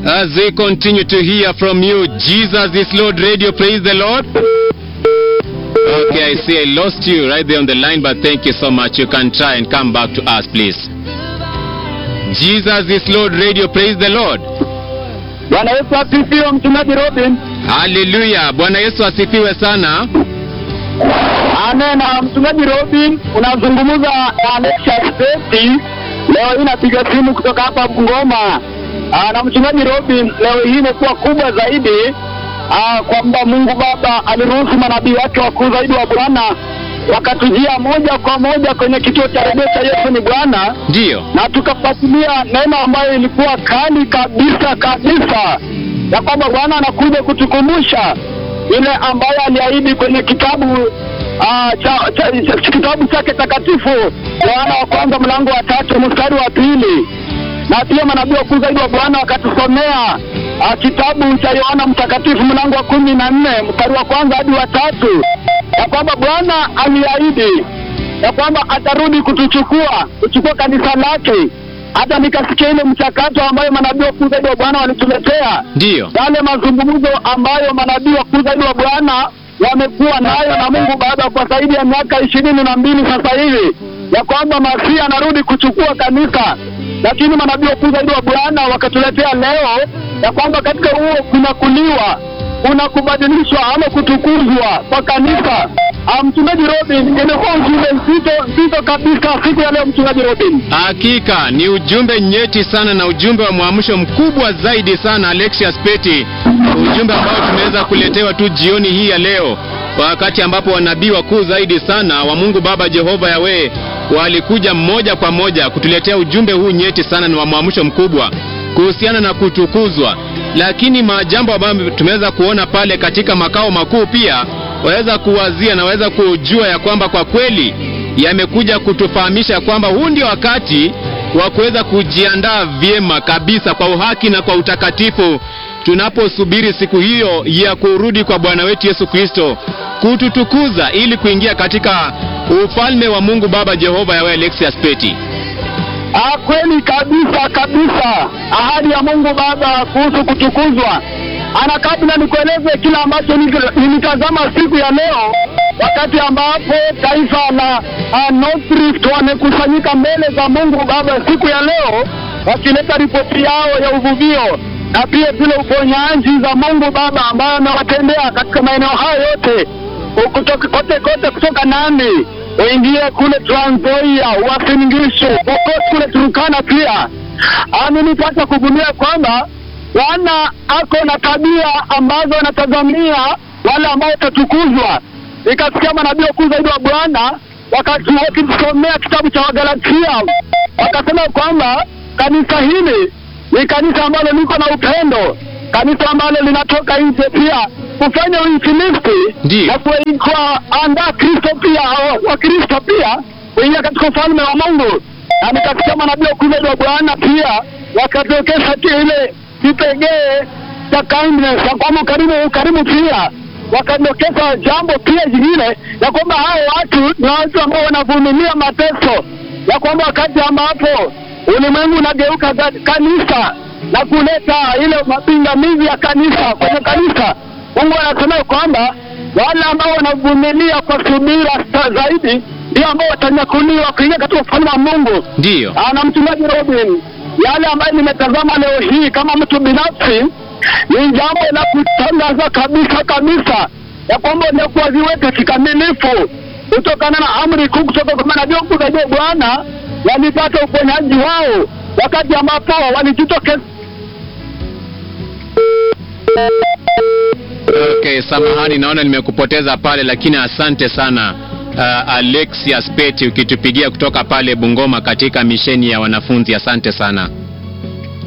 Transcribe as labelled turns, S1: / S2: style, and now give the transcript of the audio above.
S1: As we continue to hear from you, Jesus is Lord Radio, praise the Lord. Okay, I see I lost you right there on the line, but thank you so much. You can try and come back to us, please. Jesus is Lord Radio, praise the Lord.
S2: Bwana Yesu asifiwe, mchungaji Robin.
S1: Haleluya, Bwana Yesu asifiwe sana.
S2: Amen. Na mchungaji Robin, unazungumza na Alexia Steti. Leo hii napiga simu kutoka hapa Bungoma. Ah, na mchungaji Robin, leo hii imekuwa kubwa zaidi ah, kwamba Mungu Baba aliruhusu manabii wake wakuu zaidi wa Bwana wakatujia moja kwa moja kwenye kituo cha redio cha Yesu ni Bwana
S1: Ndiyo,
S2: na tukafuatilia neno ambayo ilikuwa kali kabisa kabisa, ya kwamba Bwana anakuja kutukumbusha ile ambayo aliahidi kwenye kitabu ah, cha, cha, cha, kitabu chake takatifu Yohana wa kwanza mlango wa tatu mstari wa pili na pia manabii wakuu zaidi wa Bwana wakatusomea ah, kitabu cha Yohana mtakatifu mlango wa kumi na nne mstari wa kwanza hadi wa tatu ya kwamba Bwana aliahidi ya kwamba atarudi kutuchukua kuchukua kanisa lake. Hata nikasikia ile mchakato ambayo manabii wakuu zaidi wa Bwana walituletea,
S1: ndiyo,
S2: yale mazungumzo ambayo manabii wakuu zaidi wa Bwana wamekuwa nayo na Mungu Baba kwa zaidi ya miaka ishirini na mbili sasa hivi, ya kwamba Masihi anarudi kuchukua kanisa. Lakini manabii wakuu zaidi wa Bwana wakatuletea leo ya kwamba katika huo kunakuliwa kuna kubadilishwa ama kutukuzwa kwa kanisa. Ah, Mchungaji Robin, imekuwa ujumbe nzito nzito kabisa siku ya leo, mchungaji Robin.
S1: hakika ni ujumbe nyeti sana na ujumbe wa mwamsho mkubwa zaidi sana, Alexius Peti, ujumbe ambao tumeweza kuletewa tu jioni hii ya leo, wakati ambapo wanabii wakuu zaidi sana wa Mungu Baba Jehova Yawe walikuja mmoja kwa moja kutuletea ujumbe huu nyeti sana na wa mwamsho mkubwa kuhusiana na kutukuzwa. Lakini majambo ambayo tumeweza kuona pale katika makao makuu pia waweza kuwazia na waweza kujua ya kwamba kwa kweli yamekuja kutufahamisha kwamba huu ndio wakati wa kuweza kujiandaa vyema kabisa kwa uhaki na kwa utakatifu tunaposubiri siku hiyo ya kurudi kwa Bwana wetu Yesu Kristo kututukuza ili kuingia katika ufalme wa Mungu Baba Jehova Yawe. Alexius Peti.
S2: Ah, kweli kabisa kabisa, ahadi ya Mungu Baba kuhusu kutukuzwa. Ana kabla nikueleze kila ambacho nili- nilitazama siku ya leo, wakati ambapo taifa la uh, North Rift wamekusanyika mbele za Mungu Baba siku ya leo, wakileta ripoti yao ya uvuvio na pia zile uponyaji za Mungu Baba ambayo amewatendea katika maeneo hayo yote kutoka kote kote kutoka Nandi uingie kule Trans Nzoia, Uasin Gishu, Pokot kule Turkana pia. Ah, nilipata kugundua kwamba Bwana ako na tabia ambazo anatazamia wale ambao watatukuzwa. Nikasikia manabii wakuu zaidi wa Bwana wakati wakisomea kitabu cha Wagalatia wakasema kwamba kanisa hili ni kanisa ambalo liko na upendo, kanisa ambalo linatoka nje pia kufanya uinjilisti
S1: Ndiyo.
S2: na kuwa andaa Kristo pia wa- Wakristo pia kuingia katika ufalme wa Mungu. Na nikasikia manabii wakuu zaidi wa Bwana pia wakatokesha pia ile kipegee cha kindness ya kwamba ukarimu, ukarimu pia wakadokeza jambo pia jingine ya kwamba hao watu ni watu ambao wanavumilia mateso, ya kwamba wakati ambapo ulimwengu unageuka ga- kanisa na kuleta ile mapingamizi ya kanisa kwenye kanisa, Mungu anasema kwamba wale ambao wanavumilia kwa subira sa- zaidi ndio ambao watanyakuliwa kuingia katika ufalme wa Mungu.
S1: Ndiyo,
S2: Ah, na mchungaji Robin, yale ambayo nimetazama leo hii kama mtu binafsi ni jambo la kutangaza kabisa kabisa ya kwamba waliokuwa ziweke kikamilifu kutokana na amri kuu kutoka kwa manabii wakuu zaidi wa Bwana walipata uponyaji wao wakati ambapo walijitokeza
S1: okay, samahani, naona nimekupoteza pale, lakini asante sana uh, Alexius Peti ukitupigia kutoka pale Bungoma katika misheni ya wanafunzi. Asante sana.